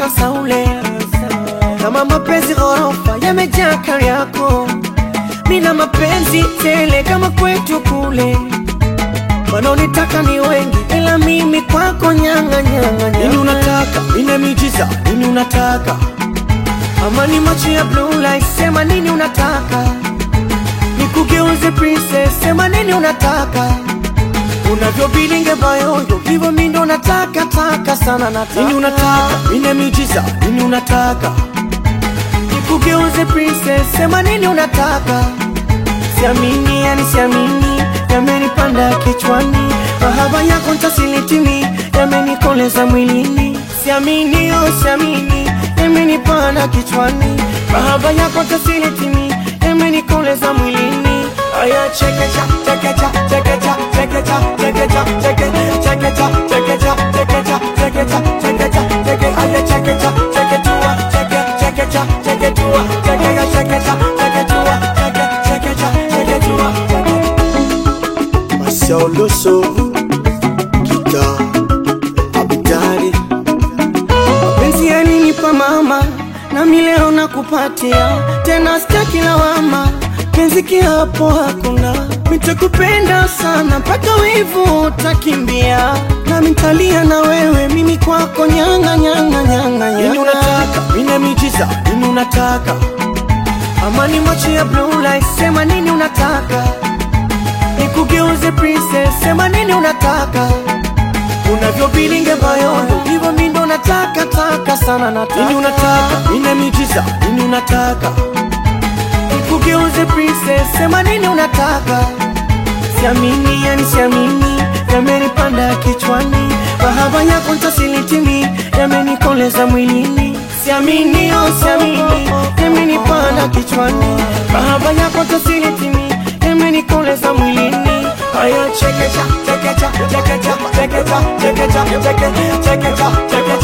saule kama mapenzi ghorofa yamejaa kari yako, mina mapenzi tele kama kwetu kule. Wanaonitaka ni wengi, ila mimi kwako nyanga nyanga Nini nyanga. unataka? Nina miujiza. Nini unataka? Ama ni macho ya blue light, sema nini unataka? Nikugeuze princess, sema nini unataka? Unavyobilinge bayoyo, hivyo mi ndo nataka taka sana nataka. Nini unataka? Nina miujiza. Nini unataka? Nikugeuze princess, sema nini unataka? Siamini, yani siamini, yamenipanda kichwani, mahaba yako ntasilitimi, yamenikoleza mwilini. Siamini, oh siamini, yamenipanda kichwani, mahaba yako ntasilitimi, yamenikoleza mwilini. Aya, chekecha, chekecha, chekecha, chekecha, chekecha, cheke, chekecha, chekecha, chekecha, chekecha, chekecha, cheke, aya, chekecha, cheketua, cheke, chekecha, cheketua, chekecha, chekecha, cheketua, cheke, chekecha, cheketua, cheke. Marcel Loso. Kita. Abidari. Mapenzi yalinipa mama, nami leo nakupatia tena, sitaki lawama, penzi kiapo hakuna, nitakupenda sana mpaka wivu utakimbia, nami nitalia na wewe, mimi kwako nyanga nyanga nyanga Nini nyanga. unataka? Nina miujiza. Nini unataka? Amani macho ya blue light, sema nini unataka? Nikugeuze princess, sema nini unataka? Unavyobilinge bayondo, hivyo mi ndo nataka taka sana nataka. Nini unataka? Nina miujiza. Nini unataka? Nikugeuze princess, sema nini unataka? Siamini, yani siamini, yamenipanda kichwani, mahaba yako ntasilitimi, yamenikoleza mwilini. Siamini, oh siamini, yamenipanda kichwani, mahaba yako ntasilitimi, yamenikoleza mwilini. Haya, chekecha, chekecha, chekecha, chekecha, chekecha, cheke, chekecha, cheke,